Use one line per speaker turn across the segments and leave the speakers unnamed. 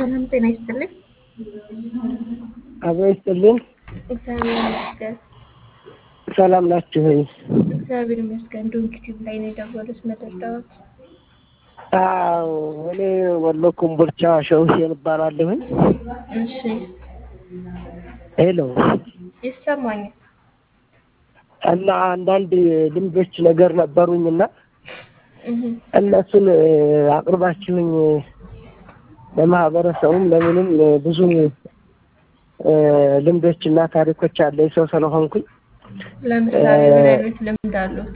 ሰላም ጤና ይስጥልኝ።
አቦ ይስጥልን።
እግዚአብሔር ይመስገን።
ሰላም ናችሁ ወይ?
እግዚአብሔር ይመስገን። ዶንኪ ቲዩብ ላይ ነው የደወሉት መደዳዎች።
አዎ እኔ ወሎ ኮምቦልቻ ሸውሴን እባላለሁኝ።
እሺ
ሄሎ
ይሰማኛል።
እና አንዳንድ ልምዶች ነገር ነበሩኝና
እህ
እነሱን አቅርባችሁኝ ለማህበረሰቡም ለምንም ብዙ ልምዶች እና ታሪኮች አለኝ ሰው ስለሆንኩኝ
ለምሳሌ ምን አይነት ልምድ አሉት?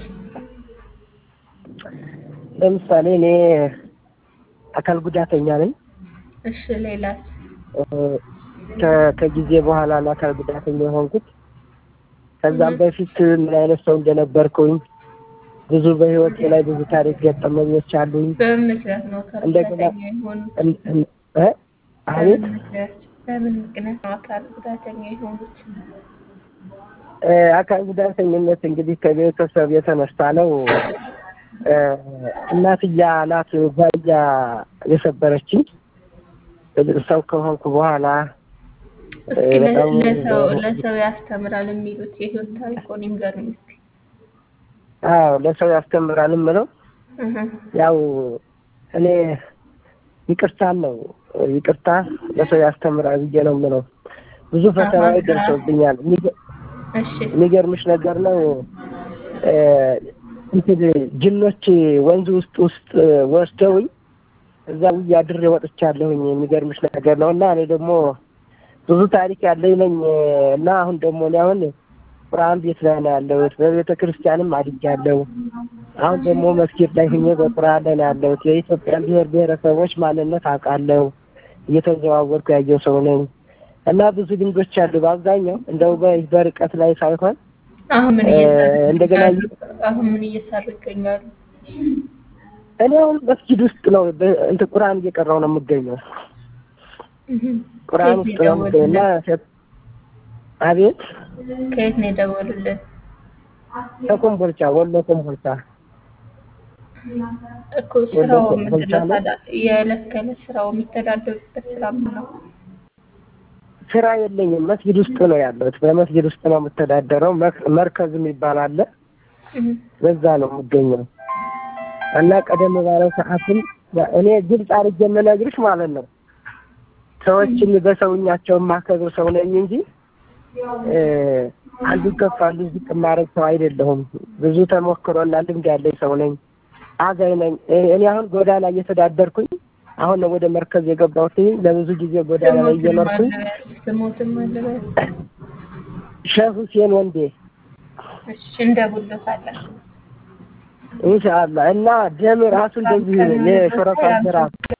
ለምሳሌ እኔ አካል ጉዳተኛ ነኝ።
እሺ ሌላስ?
ከ- ከጊዜ በኋላ ነው አካል ጉዳተኛ የሆንኩት። ከዛም
እህ።
በፊት ምን አይነት ሰው እንደነበርኩኝ ብዙ በህይወቴ ላይ ብዙ ታሪክ ገጠመኞች አሉኝ።
በምን ምክንያት ነው አካል
እንደገና
ጉዳተኛ የሆኑት?
እን- እን- እ? አቤት
በምን ምክንያት በምን ምክንያት ነው አካል ጉዳተኛ የሆኑት?
እ፣ አካል ጉዳተኝነት እንግዲህ ከቤተሰብ የተነሳ ነው። እ፣ እናትያ ናት ባያ የሰበረችኝ ሰው ከሆንኩ በኋላ እ፣
እስኪ ለ-
በጣም
ለሰው ለሰው ያስተምራል የሚሉት የህይወት ታሪኮን ይንገሩኝ እስኪ።
አዎ ለሰው ያስተምራል የምለው
እህ
ያው እኔ ይቅርታን ነው ይቅርታ ለሰው ያስተምራል ብዬ ነው የምለው። ብዙ ፈተናዎች
አሃ።
ደርሰውብኛል። የሚገ-
እሺ
የሚገርምሽ ነገር ነው እ፣ እንትን ጅኖች ወንዝ ውስጥ ውስጥ ወስደውኝ እዛ ውዬ አድሬ ወጥቻለሁኝ። የሚገርምሽ ነገር ነው እና እኔ ደግሞ ብዙ ታሪክ ያለኝ ነኝ እና አሁን ደግሞ እኔ አሁን ቁርአን ቤት ላይ ነው ያለሁት። በቤተ ክርስቲያንም አድጌያለሁ። አሁን ደግሞ መስጊድ ላይ ሁኜ በቁርአን ላይ ነው ያለሁት። የኢትዮጵያን ብሔር ብሔረሰቦች ማንነት አውቃለሁ። እየተዘዋወርኩ ያየው ሰው ነኝ እና ብዙ ልምዶች አሉ። በአብዛኛው እንደው በ- በርቀት ላይ ሳይሆን
አሁን ምን
እ፣
እየሰሩ
እንደገና
ይገኛሉ? አሁን ምን እየሰሩ ይገኛሉ?
እኔ አሁን መስጊድ ውስጥ ነው በ- እንትን ቁርአን እየቀራው ነው የምገኘው።
እህ
ቁርአን
ከየት
ውስጥ
ነው
ነው የምገኘው እና
የደወሉልን?
ሴት- አቤት
ከየት ነው የደወሉልን?
ከኮምቦልቻ ወሎ ኮምቦልቻ
እኮ ስራው
ወደ
ምንድን ነው
ኮምቦልቻ ነው።
ታዲያ? የዕለት ከዕለት ስራው የሚተዳደሩበት ስራ ምን ነው?
ስራ የለኝም። መስጊድ ውስጥ ነው ያለሁት። በመስጊድ ውስጥ ነው የምተዳደረው። መክ- መርከዝ የሚባል አለ።
እህ
በዛ ነው የምገኘው እና ቀደም ባለው ሰዓትም ያ- እኔ ግልጽ አድርጌ የምነግርሽ ማለት ነው ሰዎችን በሰውኛቸው የማከብር ሰው ነኝ እንጂ እ፣ አንዱ ከፍ አንዱ ዝቅ የማደርግ ሰው አይደለሁም። ብዙ ተሞክሮና ልምድ ያለኝ ሰው ነኝ። አዛኝ ነኝ። እ፣ እኔ አሁን ጎዳና እየተዳደርኩኝ አሁን ነው ወደ መርከዝ የገባሁት። ለብዙ ጊዜ ጎዳና ላይ
ስሞትም
እየኖርኩኝ
አለበት ስሞትም አለበት።
ሼህ ሁሴን ወንዴ
እሺ እንደውልዎታለን።
ኢንሻአላህ እና ደም ራሱ እንደዚህ የሾረፋ ስራ